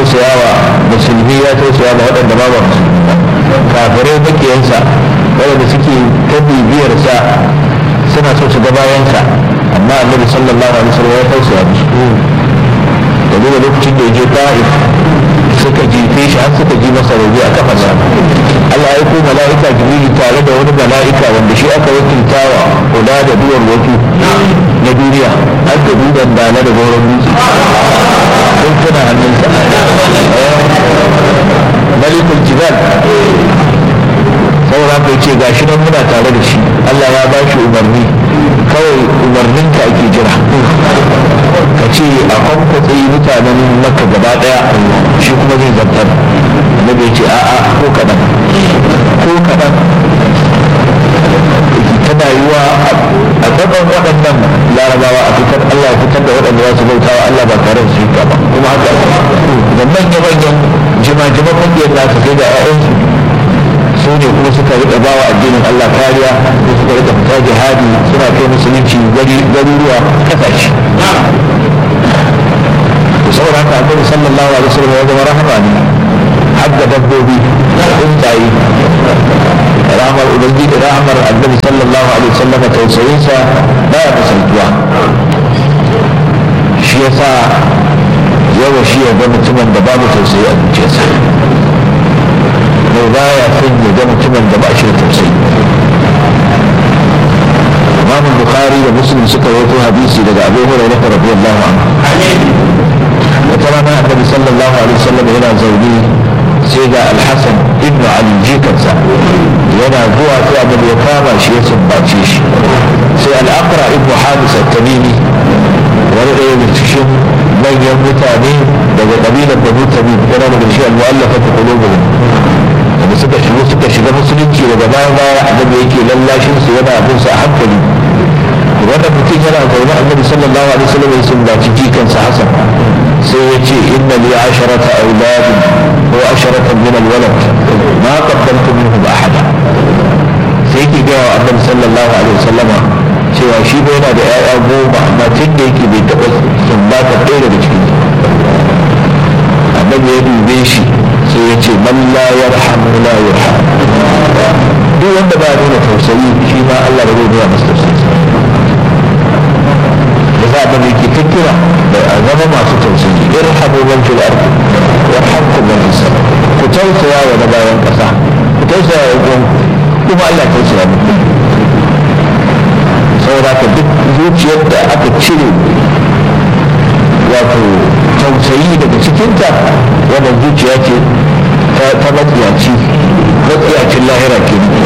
tausaya wa musulmi ya tausaya wa waɗanda ba ba musulmi ba kafirai makiyansa waɗanda suke ta bibiyarsa suna so su ga bayansa amma annabi sallallahu alaihi wasallam ya tausaya musu da duba lokacin da ya je ta'if suka jefe shi har suka ji masa rauni a kafarsa Allah ya ko mala'ika jibril tare da wani mala'ika wanda shi aka wakiltawa kula da duwar wasu na duniya har da dudan dala da goron dutse sun tuna hannunsa malikul jibal saboda haka ce ga shi nan muna tare da shi Allah ya ba shi umarni kawai umarnin ka ake jira ka ce a kwankwatsa mutanen maka gaba daya shi kuma zai zartar na bai ce a'a ko kaɗan ko kaɗan tana yiwa a gaban waɗannan larabawa a fitar Allah ya fitar da waɗanda za su bauta wa Allah ba tare da su ba kuma haka da manya-manyan jima-jiman ƙungiyar nasu sai da 'ya'yansu su ne kuma suka riƙa ba wa addinin Allah kariya ko suka riƙa fita jihadi suna kai musulunci garuruwa kasashe saboda haka annabi sallallahu alaihi wasallam ya zama rahama ne har da dabbobi tsuntsaye rahmar ubangiji rahmar annabi sallallahu alaihi wasallam tausayinsa baya misaltuwa shi yasa yawa shi ya ga mutumin da babu tausayi a zuciyarsa mai baya son ya ga mutumin da ba shi da tausayi imam bukhari da muslim suka rawaito hadisi daga abu hurairah radiyallahu anhu wata rana annabi sallallahu alaihi wasallam yana zaune sai ga alhassan ibnu ali jikansa yana zuwa sai abin ya kama shi ya sumbace shi sai al'aqra ibnu habis at-tamimi wani ɗaya da cikin manyan mutane daga ƙabilar banu tamim yana daga shi al-mu'allafa ta qulubuhum da suka shigo suka shiga musulunci daga baya baya annabi yake lallashin su yana abin su a hankali wannan mutum yana zaune annabi sallallahu alaihi wasallam ya sumbaci jikansa hasan sai ya ce inna li asharata auladin ko asharatan min alwalad ma qaddamtu minhum ahada sai ki ga annabi sallallahu alaihi wasallam cewa shi bai yana da ƴaƴa goma amma tun da yake bai taɓa sumbata ɗaya daga cikin annabi ya dube shi sai ya ce man la yarhamu la yurham duk wanda ba nuna tausayi shi ma Allah ba zai nuna masa tausayi da za a yake ta kira da a zama masu tausayi irhamu man fil ardi yarhamkum man fis sama ku tausaya wa na bayan kasa ku tausaya wa gon kuma Allah tausaya muku saboda ka duk zuciyar da aka cire wato tausayi daga cikinta wannan zuciya ce